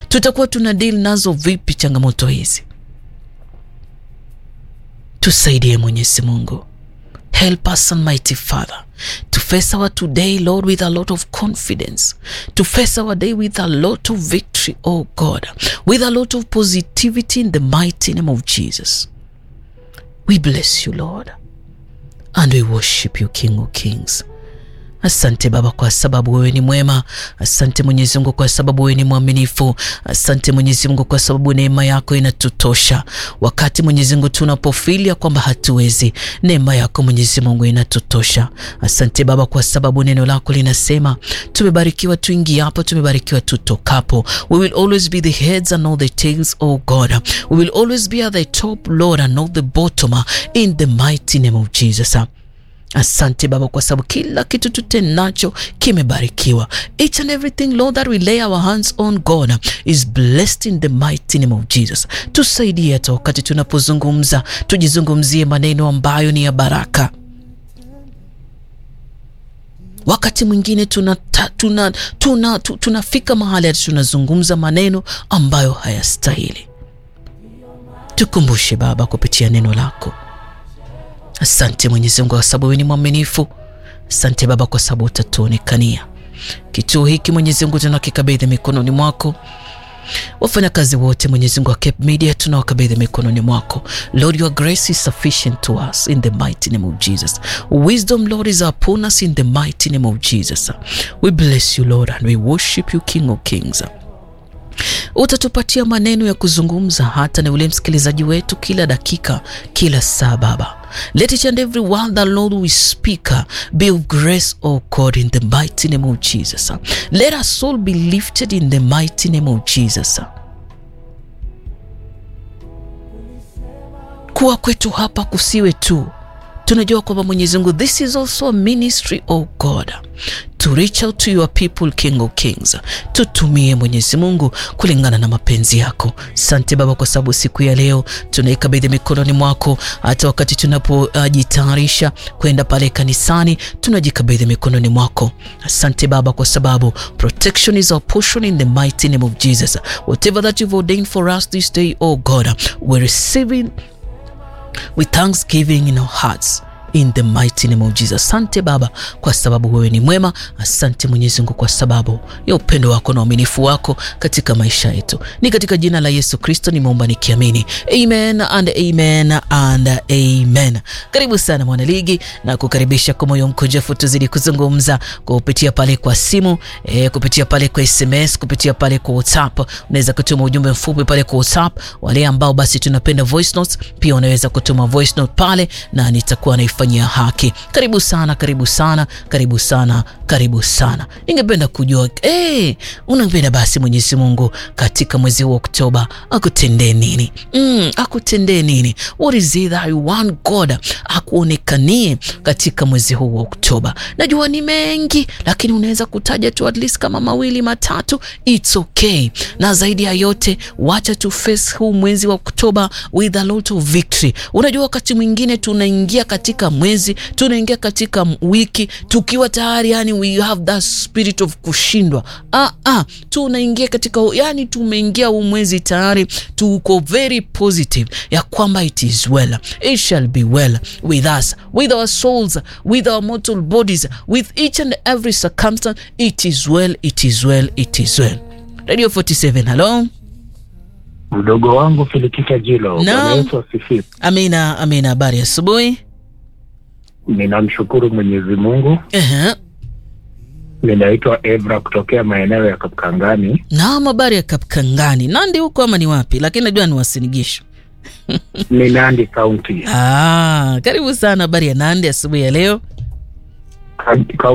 Tutakuwa tuna deal nazo vipi changamoto hizi? Tusaidie Mwenyezi Mungu. Help us, Almighty Father, to face our today, Lord, with a lot of confidence, to face our day with a lot of victory, oh God, with a lot of positivity in the mighty name of Jesus. We bless you, Lord, and we worship you, King of Kings. Asante Baba kwa sababu wewe ni mwema. Asante Mwenyezi Mungu kwa sababu wewe ni mwaminifu. Asante Mwenyezi Mungu kwa sababu neema yako inatutosha wakati Mwenyezi Mungu tunapofilia kwamba hatuwezi, neema yako Mwenyezi Mungu inatutosha. Asante Baba kwa sababu neno lako linasema tumebarikiwa tuingiapo, tumebarikiwa tutokapo. We will always be the heads and not the tails, oh God. We will always be at the top, Lord, and not the bottom, in the mighty name of Jesus. Asante Baba kwa sababu kila kitu tutenacho kimebarikiwa. Each and everything Lord that we lay our hands on God is blessed in the mighty name of Jesus. Tusaidie hata wakati tunapozungumza, tujizungumzie maneno ambayo ni ya baraka. Wakati mwingine tunafika tuna, tuna, tuna, tuna mahali hata tunazungumza maneno ambayo hayastahili. Tukumbushe Baba kupitia neno lako. Asante Mwenyezi Mungu kwa sababu wewe ni mwaminifu. Asante Baba kwa sababu utatuonekania. Kituo hiki Mwenyezi Mungu tunakikabidhi mikononi mwako. Wafanyakazi wote Mwenyezi Mungu wa Cape Media tunawakabidhi mikononi mwako. Lord, your grace is sufficient to us in the mighty name of Jesus. Wisdom, Lord, is upon us in the mighty name of Jesus. We bless you, Lord, and we worship you, King of Kings. Utatupatia maneno ya kuzungumza hata na yule msikilizaji wetu kila dakika, kila saa Baba. Let each and every word that Lord we speak be of grace, O God, in the mighty name of Jesus. Let our soul be lifted in the mighty name of Jesus. Kuwa kwetu hapa kusiwe tu tunajua kwamba Mwenyezi Mungu, this is also a ministry of God to reach out to your people, King of Kings. Tutumie Mwenyezi Mungu kulingana na mapenzi yako. Sante Baba kwa sababu siku ya leo tunaikabidhi mikononi mwako. Hata wakati tunapojitayarisha uh, kwenda pale kanisani tunajikabidhi mikononi mwako. Asante Baba kwa sababu protection is our portion in the mighty name of Jesus. Whatever that you've ordained for us this day, oh God, we're receiving with thanksgiving in our hearts in the mighty name of Jesus. Asante Baba kwa sababu wewe ni mwema. Asante Mwenyezi Mungu kwa sababu ya upendo wako na uaminifu wako katika maisha yetu. Ni katika jina la Yesu Kristo nimeomba nikiamini, amen and amen and amen. Karibu sana mwanaligi na kukaribisha kwa moyo mkunjufu, tuzidi kuzungumza kupitia pale kwa simu e, kupitia pale kwa SMS, kupitia pale kwa WhatsApp. Unaweza kutuma ujumbe mfupi pale kwa WhatsApp. Wale ambao basi tunapenda voice notes, pia unaweza kutuma voice note pale na nitakuwa na fanyia haki. Karibu sana, karibu sana, karibu sana, karibu sana. Ningependa kujua hey, unapenda basi Mwenyezi Mungu katika mwezi wa Oktoba akutendee nini? Mm, akutendee nini? What is it that you want God akuonekanie katika mwezi huu wa Oktoba? Najua ni mengi, lakini unaweza kutaja tu at least kama mawili matatu, it's okay. Na zaidi ya yote, wacha tu face huu mwezi wa Oktoba with a lot of victory. Unajua wakati mwingine tunaingia katika mwezi tunaingia katika wiki tukiwa tayari yani we have that spirit of kushindwa. Ah, ah, tunaingia katika yani tumeingia huu mwezi tayari tuko very positive ya kwamba it is well, it shall be well with us, with our souls, with our mortal bodies, with each and every circumstance. It is well, it is well, it is well. Radio 47, hello. Mdogo wangu Filikita Jilo. Bwana Yesu asifiwe. Amina, amina. Habari asubuhi. Ninamshukuru Mwenyezi Mungu. Ehe. Ninaitwa Evra kutokea maeneo ya Kapkangani. Naam, habari ya Kapkangani. Nandi huko ama ni wapi? Lakini najua ni Wasinigisho. Ni Nandi County. Ah, karibu sana. Habari ya Nandi asubuhi ya leo? Ka-